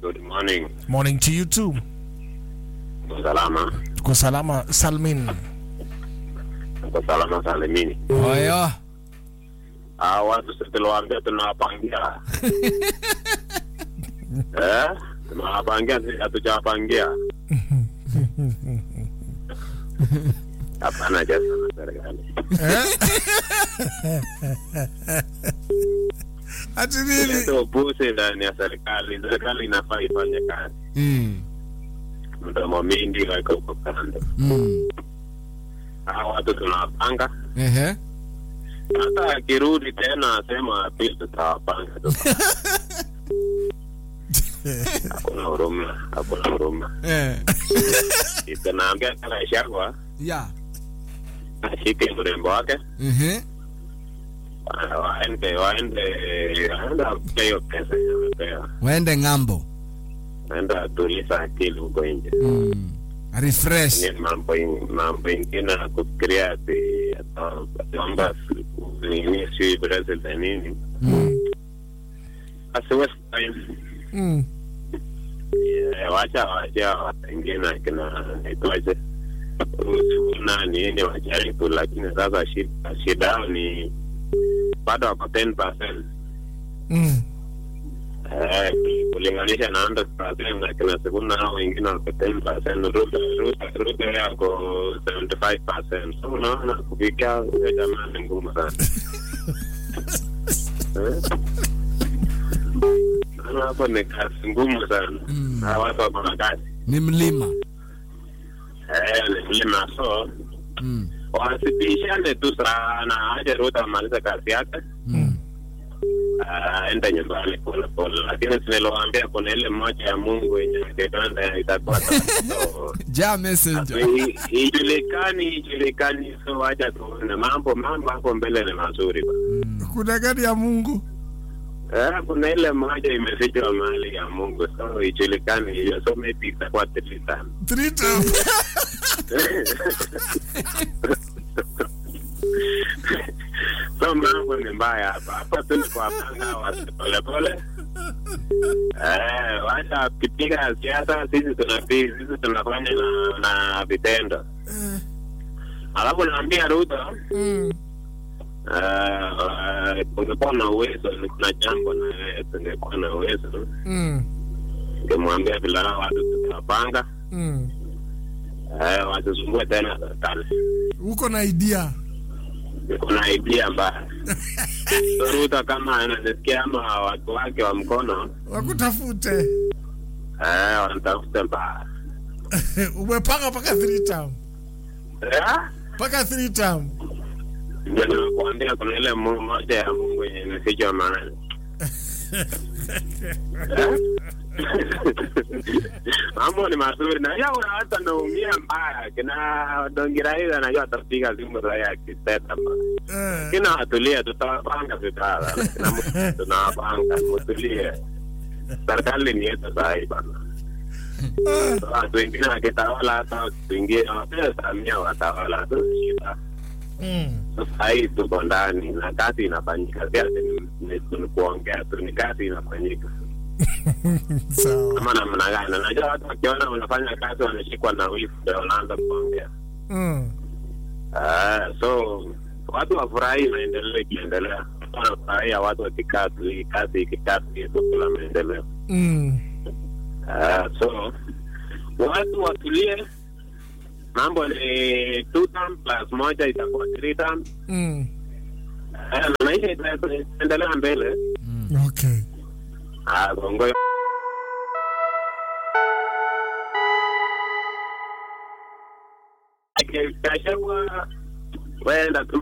Good morning. Morning to you too. Uko salama? Tuko salama Salmin. Uko salama salimini. Oyo. Ah, watu sisi tuliwaambia tunawapangia. eh? Tunawapangia sisi hatujawapangia. Hapana jasa na serikali. Ati nini? Ndio busi ndani ya serikali. Serikali inafaa ifanye kazi. Mm. Mdomo mingi weka huko kando. Mm. Ah, watu tunawapanga. Ehe. Hata akirudi tena asema pili tutawapanga tu. Hakuna huruma, hakuna huruma. Eh. Tunaambia kala Shagwa Ya. ashike mrembo wake Ehe. wa- waende waende waende apige hiyo pesa yenye amepewa, Waende ng'ambo. waende atuliza akili huko nje. Mm. Refresh. Ni mambo in- mambo ingine ya kufikiria ati ata- ataomba nini sijui president nini, Mm. asi waste time. Mm. Yeah, wacha wacha wengine akina naitwaje Rusuna nini wajaribu, lakini sasa shida shida yao ni bado wako 10%. Mm. Eh, kulinganisha na 100% na kina Sifuna hao wengine wako 10%, Ruto Ruto Ruto yako 75%. So unaona kufikia huyo jamaa ni ngumu sana. Eh? Naona hapo ni kazi ngumu sana. Mm. Hawa watu wako na kazi. Ni mlima. Eh, ni mlima so Mm. wasipishane tu sana, aje Ruto amalize kazi yake Mm. aende nyumbani pole pole, lakini sinalowaambia kuna ile moja ya Mungu yenye kitanda itakuwa tatizo. Ja messenger. I- ijulikani ijulikani, so wacha tuone mambo mambo hapo mbele ni mazuri ba. Mm. Kuna gani ya Mungu? Eh, kuna ile moja imefichwa mahali ya Mungu, so ijulikani hiyo, so maybe itakuwa three time. Three times. so mambo ni mbaya hapa hapa tu ni kuwapanga watu polepole eh, wacha kipiga siasa sisi tunapiga sisi tunafanya na, na vitendo alafu naambia Ruto Mm. eh, ungekuwa na uwezo ni kuna jambo na wewe tungekuwa na uwezo Mm. ngemwambia vile hao watu tutawapanga Mm. eh, wasisumbue tena serikali Uko na idea? kuna idea mbaya so Ruto kama ananisikia ama watu wake wa mkono Wakutafute. eh, wanatafuta mbaya Umepanga mpaka three term. Eh? Mpaka three term. ndio nimekuambia kuna ile mu- moja ya Mungu yenye imefichwa mahali Eh? mambo ni mazuri na ya una hata naumia mbaya kina dongirahiza najua atapiga simu za ya kiseta mbaya Eh. kina watulie tutawapanga vitara tunawapanga mutulie serikali ni yetu sahii bana watu wengine wakitawala hata watu wengine wapea samia watawala tu shida Mm. sasa hii tuko ndani na kazi inafanyika si ati ni- ni ni kuongea tu ni kazi inafanyika Sawa. kama namna gani najua watu wakiona unafanya kazi wanashikwa na wifu ndio wanaanza kuongea Mm. Ah, so watu wafurahi maendeleo ikiendelea wanafurahia watu wakikaa tu hii kazi ikikaa tu hii tu kuna maendeleo Mm. Ah, so watu watulie mambo ni two term plus moja itakuwa three term Mm. Ah, na maisha ita- itaendelea mbele Okay. Ah, Kongo Kashagwa wenda tu